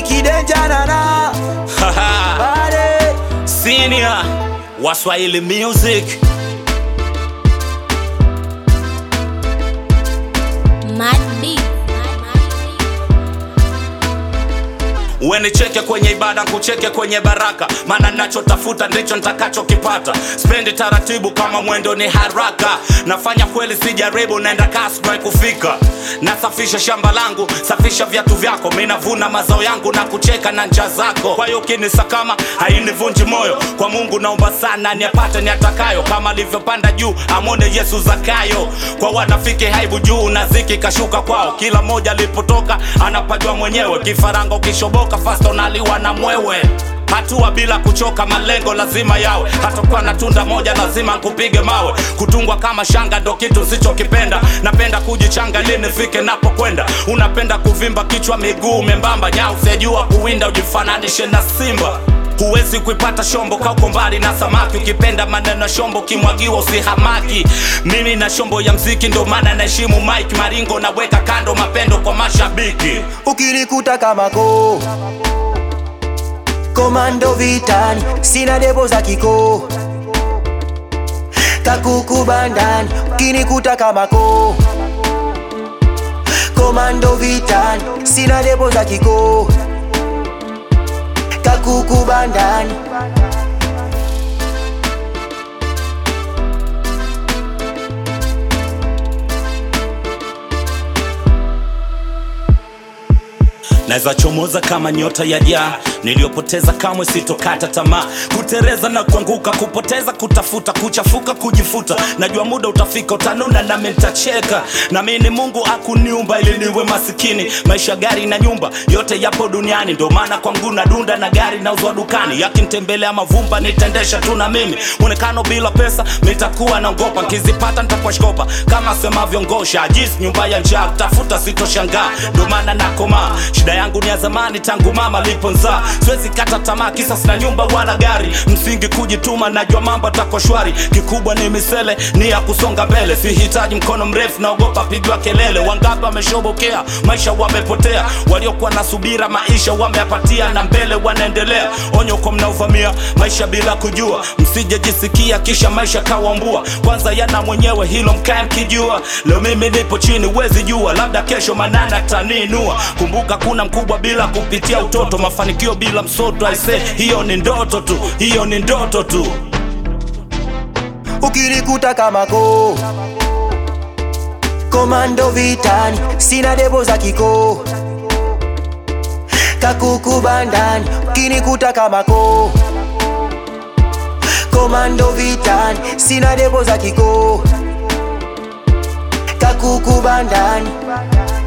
kidenjanana bade Senior Waswahili Music Madi. Wenicheke kwenye ibada, kucheke kwenye baraka, maana nachotafuta ndicho nitakachokipata. Spendi taratibu kama mwendo ni haraka, nafanya kweli, sijaribu, naenda kasi na kufika. Nasafisha shamba langu, safisha viatu vyako, mi navuna mazao yangu na kucheka na njaa zako. Kwa hiyo kinisakama hainivunji moyo, kwa Mungu naomba sana niapate niatakayo, kama alivyopanda juu amwone Yesu Zakayo. Kwa wanafiki haibu juu na ziki kashuka kwao, kila mmoja alipotoka anapajua mwenyewe. Kifaranga ukishoboka fasta unaliwa na mwewe hatua bila kuchoka, malengo lazima yawe. Hatakuwa na tunda moja, lazima nkupige mawe. Kutungwa kama shanga ndo kitu sichokipenda. Napenda kujichanga ili nifike napokwenda. Unapenda kuvimba kichwa, miguu membamba, nyau sijua kuwinda, ujifananishe na simba huwezi kuipata shombo kauko mbali na samaki ukipenda maneno ya shombo kimwagiwa usihamaki mimi na shombo ya mziki ndo maana naheshimu mike maringo naweka kando mapendo kwa mashabiki ukinikuta kama ko komando vitani sina debo za kiko kakuku bandani ukinikuta kama ko komando vitani sina debo za kiko kakuku bandani naweza chomoza kama nyota ya jaa niliyopoteza kamwe sitokata tamaa kutereza na kuanguka kupoteza kutafuta kuchafuka kujifuta najua muda utafika utanuna nami nitacheka na mi ni mungu akuniumba ili niwe masikini maisha gari na nyumba yote yapo duniani ndo maana kwangu na dunda na gari nauzwa dukani yakinitembelea mavumba nitaendesha tu na mimi mwonekano bila pesa nitakuwa naogopa nkizipata nitakuwa shkopa kama semavyo ngosha jis nyumba ya njaa kutafuta sitoshangaa ndo maana nakomaa shida yangu ni ya zamani tangu mama liponzaa siwezi kata tamaa kisa sina nyumba wala gari msingi kujituma najua mambo atakuwa shwari kikubwa ni misele ni ya kusonga mbele sihitaji mkono mrefu naogopa pigwa kelele wangapi wameshobokea maisha wamepotea waliokuwa na subira maisha wameyapatia na mbele wanaendelea onyo kwa mnaovamia maisha bila kujua msijejisikia kisha maisha kawambua kwanza yana mwenyewe hilo mkae mkijua leo mimi nipo chini wezi jua labda kesho manana taninua kumbuka kuna mkubwa bila kupitia utoto mafanikio bila msoto aise hiyo ni ndoto tu hiyo ni ndoto tu ukinikuta kama ko komando vitani sina debo za kiko kakuku bandani ukinikuta kama ko komando vitani sina debo za kiko kakuku bandani